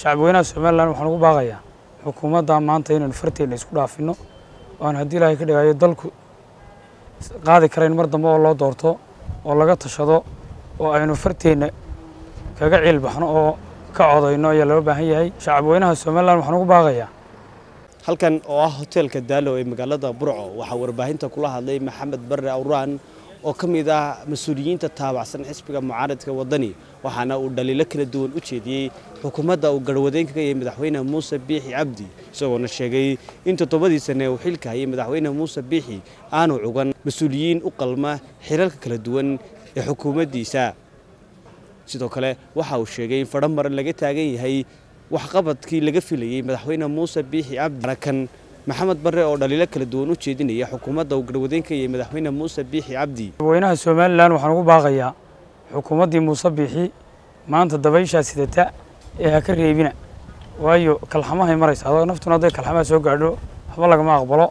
shacabweynaha somalilan waxaan ugu baaqayaa xukuumadda maanta inaynu farteenna isku dhaafinno oo aan haddii ilaahay ka dhigayo dalku qaadi karayn mar dambe oo loo doorto oo laga tashado oo aynu farteenna kaga ciilbaxno oo ka codayno ayaa loo baahan yahay shacabweynaha somalilan waxaan ugu baaqayaa halkan oo ah hoteelka daalo ee magaalada burco waxaa warbaahinta kula hadlay maxamed barre awraan oo ka mid ah mas-uuliyiinta taabacsan xisbiga mucaaradka waddani waxaana uu dhaliilo kala duwan u jeediyey xukuumadda uu garhwadeenka ka yahay madaxweyne muuse biixi cabdi isagoona sheegay in toddobadii sane uu xilka hayay madaxweyne muuse biixi aanu cugan mas-uuliyiin u qalma xilalka kala duwan ee xukuumaddiisa sidoo kale waxa uu sheegay in fadho maran laga taagan yahay waxqabadkii laga filayey madaxweyne muuse biixi cabdi arakan maxamed barre oo dhaliilo kala duwan u jeedinaya xukuumadda uu garhwadeenka yahay madaxweyne muuse biixi cabdi shacabweynaha somalilan waxaan ugu baaqayaa xukuumaddii muuse biixi maanta dabayshaa sidata ee ha ka reebina waayo kalxamahay maraysa adoo naftuna hadday kalxamaha soo gaadho waxba lagama aqbalo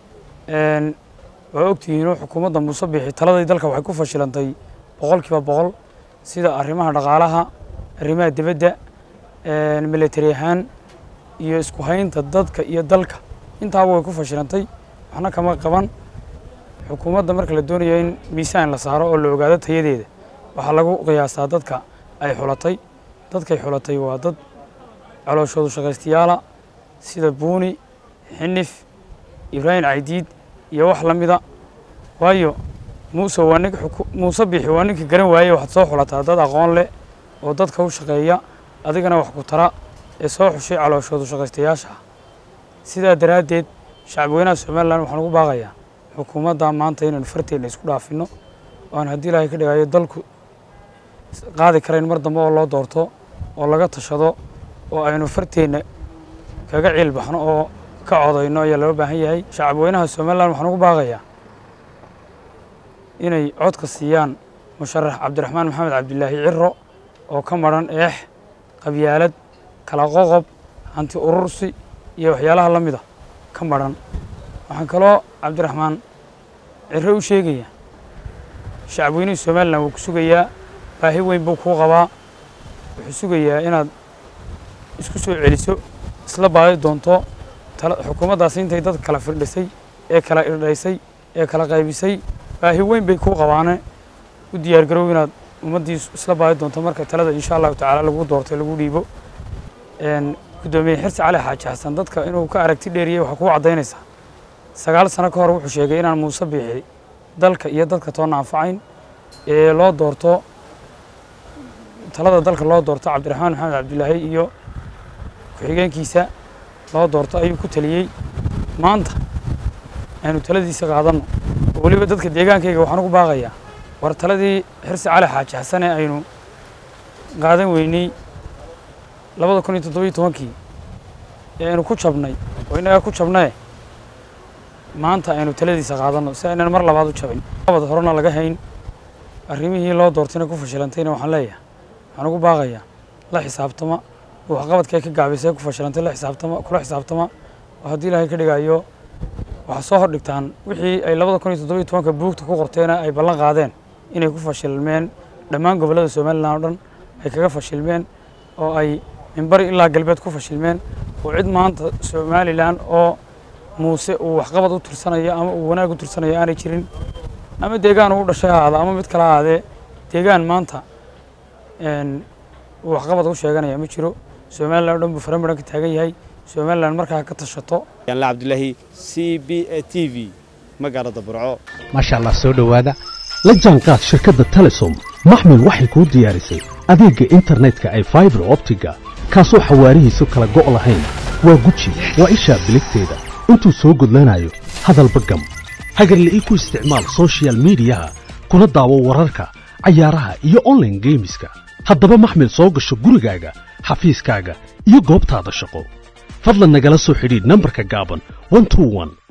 waa ogtihiinoo xukuumadda muuse biixi taladay dalka waxay ku fashilantay boqolkiiba boqol sida arrimaha dhaqaalaha arrimaha dibadda militari ahaan iyo isku haynta dadka iyo dalka intaaba way ku fashilantay waxna kama qaban xukuumadda marka la doonayo in miisaan la saaro oo la ogaado tayadeeda waxaa lagu qiyaasaa dadka ay xulatay dadkay xulatay waa dad calooshoodu shaqaystayaala sida buuni xinif ibraahim caydiid iyo wax la mida waayo muuse waa nin muuse biixi waa ninka garan waaye waxaad soo xulataa dad aqoon leh oo dadka u shaqeeya adigana wax ku tara ee soo xushay calooshoodu shaqaystayaasha sidaa daraaddeed shacabweynaha somalilan waxaan ugu baaqayaa xukuumadda maanta inaynu farteenna isku dhaafinno oo aan haddii ilaahay ka dhigayo dalku qaadi karayn mar dambe oo loo doorto oo laga tashado oo aynu farteenna kaga ciilbaxno oo ka codayno ayaa loo baahan yahay shacabweynaha somalilan waxaan ugu baaqayaa inay codka siiyaan musharax cabdiraxmaan maxamed cabdilaahi ciro oo ka maran eex qabyaalad kala qoqob hanti urursi iyo waxyaalaha la mida ka maran waxaan kaloo cabdiraxmaan ciro u sheegayaa shacabweynihii somalilan wuu ku sugayaa baahi weyn buu kuu qabaa wuxuu sugayaa inaad isku soo celiso isla baadi doonto xukuumaddaasi intay dad kala firdhisay ee kala irdhaysay ee kala qaybisay baahi weyn bay kuu qabaane u diyaargarow inaad ummaddii isla baadi doonto marka talada insha allahu tacaala lagu doortay lagu dhiibo guddoomiye xirsi cali xaaji xasan dadka inuu ka aragti dheeriyey waxaa kuu caddaynaysaa sagaal sano ka hor wuxuu sheegay inaan muuse biixi dalka iyo dadka toonna anfacayn ee loo doorto talada dalka loo doorto cabdiraxmaan maxamed cabdilaahi iyo ku-xigeenkiisa loo doorto ayuu ku taliyey maanta aynu taladiisa qaadanno oo weliba dadka deegaankayga waxaan ugu baaqayaa war taladii xirsi cali xaaji xasane aynu qaadan weynay labada kun iyo toddobiyo tobankii ee aynu ku jabnay oo innagaa ku jabnae maanta aynu taladiisa qaadanno si aynan mar labaad u jabin abad horena laga hayn arrimihii loo doortayna ku fashilantayna waxaan leeyahay waxaan ugu baaqayaa la xisaabtama waxqabadkay ka gaabisay ku fashilantay la xisaabtama kula xisaabtama oo haddii ilaahay ka dhigayo waxaa soo hordhigtaan wixii ay labada kun iyo toddobiyo tobanka buugta ku qorteena ay ballan qaadeen inay ku fashilmeen dhammaan gobollada somalilan oo dhan ay kaga fashilmeen oo ay minbari ilaa galbeed ku fashilmeen oo cid maanta somalilan oo muuse uu waxqabad u tirsanayo ama uu wanaag u tirsanayo aanay jirin ama deegaan uu dhashay ahaada ama mid kala ahaadee deegaan maanta uu waxqabad u sheeganaya ma jiro somalilan o dhan buu faramaran ka taagan yahay somalilan markaa ka tashato yaanla cabdilaahi c b a t v magaalada burco maasha allah soo dhowaada la jaanqaad shirkadda telesom maxmil waxay kuu diyaarisay adeegga internetka ay faibar optiga kaasoo xawaarihiisu kala go' lahayn waa guji waa ishaa biligteeda intuu soo gudlanayo hadalba gam hagarla'ii ku isticmaal sochial midiyaha kuna daawo wararka cayaaraha iyo onlaine geemiska haddaba maxmil soo gasho gurigaaga xafiiskaaga iyo goobtaada shaqo fadlan nagala soo xidhiidh nambarka gaaban